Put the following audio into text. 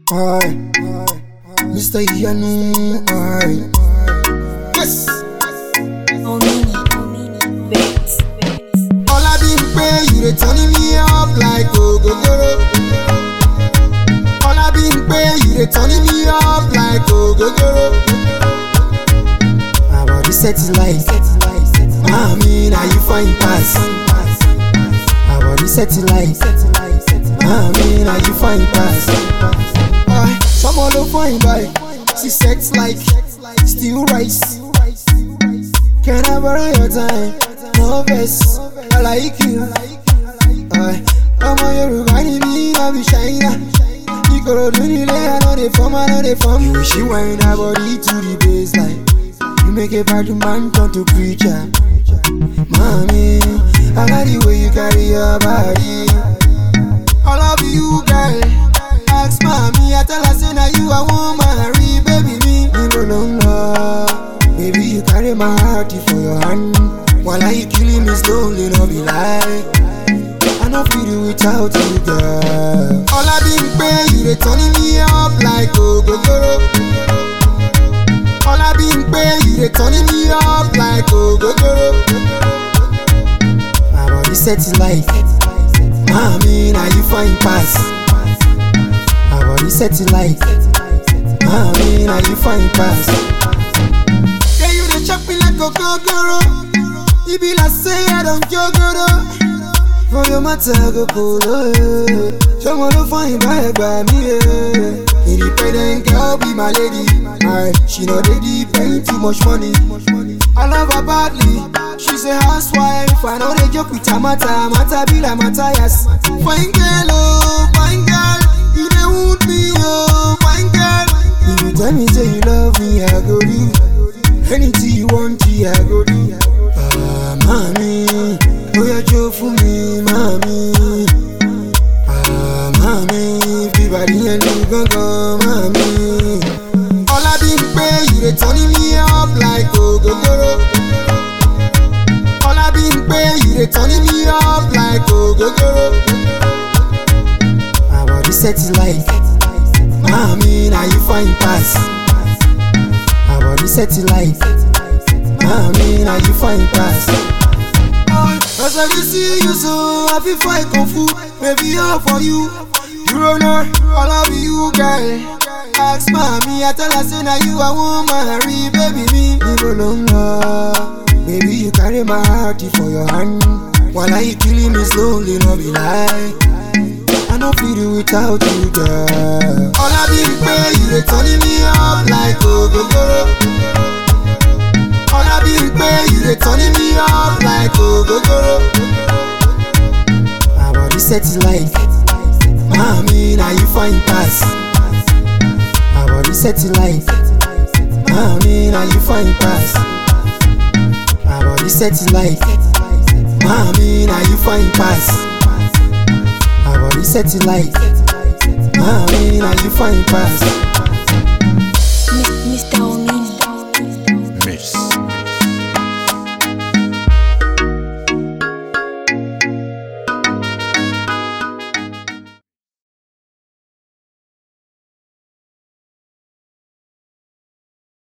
Aye, Mr. Yanu, aye. Yes. Omini, Omini, Beats, Beats. All I been pay, you they turning me up like Ogogoro. All I been pay, you they turning me up like Ogogoro. My body set it like, mommy, now you find pass. My body set it like, mommy, now you find pass. Aye, someone don't find by, she sets like, still rice. Can I borrow your time? No vex, I like you. Aye, ọmọ Yorùbá ni mí, I be Ṣáínà. Ìkòròdú nílé, I no dey form, I no dey form. You wish you wind her body to the baseline. You make a bad man turn to preacher. Mommy, I like the way you carry your body. I love you, girl. Ask mommy, I tell her say na you I want marry, baby me. Níbo ló ń lọ? Baby, you carry my heart for your hand. While you killing me slowly, no be lie. I no fit do without you, girl. All I been pay, you they turning me up like Ogogoro. All I been pay, you they turning me up like Ogogoro. My body set it like, mommy, now you find pass. My body set it like, mommy, now you find pass. Yeah, you dey chop me like Ogogoro. You be like say I don't jogoro. For your matter, go polo. Someone to find by by me. Yeah. Independent girl, be my lady. Aye, she know they depend too much money. I love her badly. She's a housewife. I know they joke with her matter. Matter be like Matthias. Fine girl, oh, fine girl. You dey wound me, oh, fine girl. If you tell me say you love me, I go do. Anything you want, yeah, I go do. Ah, mommy, oh yeah, Joe for me, mommy. Ah, mommy, fi body and do gangan, mommy. All I been pay, you they turning me up like Ogogoro. All I been pay, you they turning me up like Ogogoro. My body set it like, mommy, now you find pass. My body set it like, mommy, now you find pass. As I dey see you so, I feel fight kung fu, baby all for you. You don't know, I love you, girl. Ask mommy, I tell her say na you I want marry, baby me. Níbo ló ń lọ? Baby you carry my heart for your hand. While you killing me slowly, no be lie. I no fit do without you, girl. All I been pay, you dey turning me up like Ogogoro. All I been pay, you they turning me up like Ogogoro. My body set it like, mommy, now you find pass. My body set it like, mommy, now you find pass. My body set it like, mommy, now you find pass. My body set it like, mommy, now you find pass.